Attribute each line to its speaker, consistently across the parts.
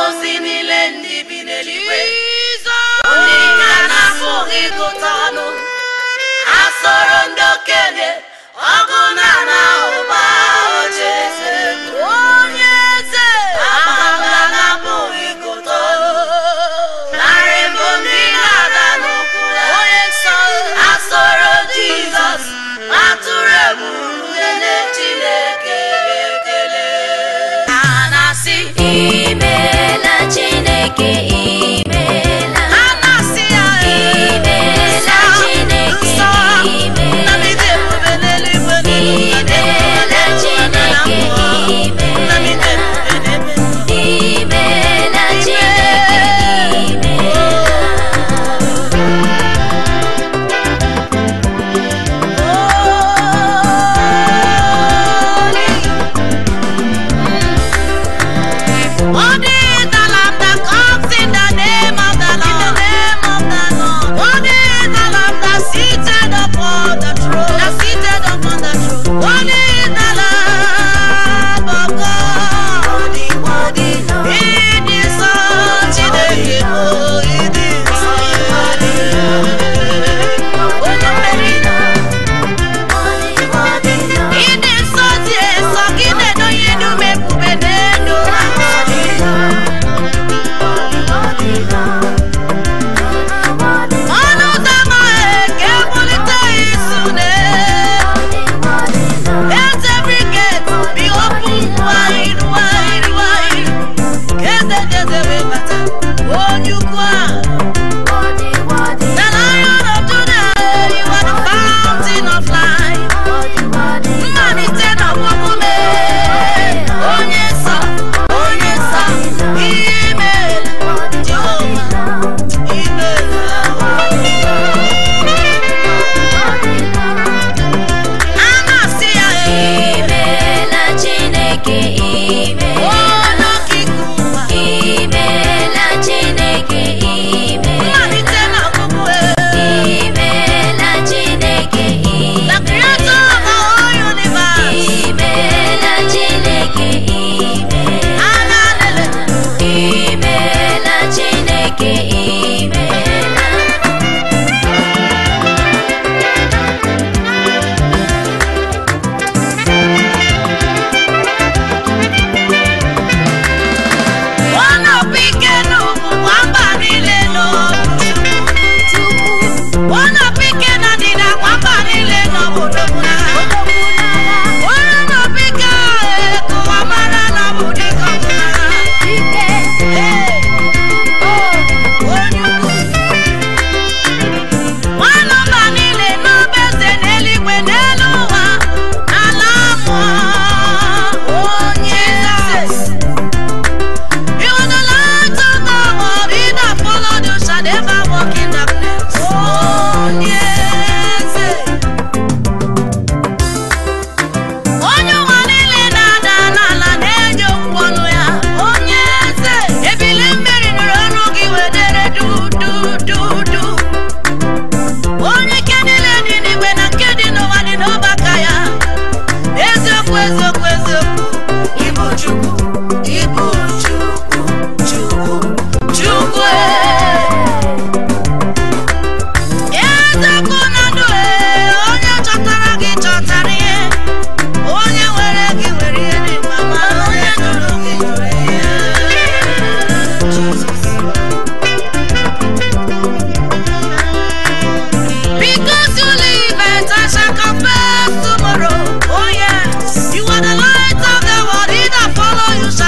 Speaker 1: ozi niile ndị bi n'eluigwe ndị ka na-apụghị ịgụta ọnụ ha soro ndị okenye ọgụ na na ụba oche eze onye eze amala na-apụghị ịgụta ọnụ narị mbụ ndị na-ada n'ụkwụ ya onye nsọ ha soro jizọs atụrụ egwu nye chineke ekele ha na-asị
Speaker 2: Imeela Chineke imeela
Speaker 1: ha na-asị ya
Speaker 2: Imeela Chineke
Speaker 1: nsọ
Speaker 2: imeela
Speaker 1: nnamdi ebube n'eluigwe
Speaker 2: Imeela Chineke
Speaker 1: nnamdi ebube n'ebe
Speaker 2: Imeela Chineke
Speaker 1: What is the lamb that comes in the name of the Lord? What is the lamb that seated upon the throne? That seated upon the throne. What is the lamb of God? It is so Chineke oh, it is so Onye mmeri Ịdị nsọ dị nsọ gị na-edoghị enume ebube n'elu ọnụ ụzọ ama ka ebulite isu na Let every gate be open wide, wide, wide. Eze Jeze wee bata, onye ukwu a. The Lion of Judah, you are the fountain of life. Mmalite na ọgwụgwụ onye nsọ, onye nsọ, imeela, Jehova, imeela. A na-asị ya,
Speaker 2: Imeela Chineke imeela
Speaker 1: onye okike ụwa.
Speaker 2: Imeela Chineke imeela
Speaker 1: Mmalite na ọgwụgwụ
Speaker 2: Imeela Chineke
Speaker 1: The
Speaker 2: imeela
Speaker 1: creator of the whole universe.
Speaker 2: Imeela Chineke imeela
Speaker 1: Alalele.
Speaker 2: Imeela Chineke imeela
Speaker 1: Ọ na-abụ ike n'ugwu kwa mba niile n'obodo. Ọ na-abụ ike na ndịda kwa mba niile n'obodo na Onye na-abụ ike ahụ ka ụwa mara na ọ bụ dịka ọ bụ na Ee, onye ukwu. Nwanne mba niile n'ọba eze n'eluigwe n'elu ụwa ala mmụọ onye eze You are the light of the world. He that followed you shall never walk in darkness. Oh, yes. Onye ụwa niile na-ada n'ala na-enye okwu ọnụ ya. Onye eze. Ebili mmiri nụrụ ọnụ gị wedere du du du du. Onye ike niile dị n'igwe na nke dị n'ụwa dị n'ọbaka ya. Eziokwu, eziokwu, eziokwu. Ịbụ Chukwu, ịbụ Chukwu, Chukwu, Chukwu. ee. Eziokwu na ndụ ee, onye chọtara gị chọtara ihe. Onye nwere gị nwere ihe dị mma, ma onye jụrụ gị jụrụ ihe. Jesus. Because you live and I shall confess tomorrow. Oh yes, you are the light of the world. He that follow you shall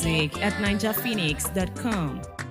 Speaker 3: music at ninjaphoenix.com.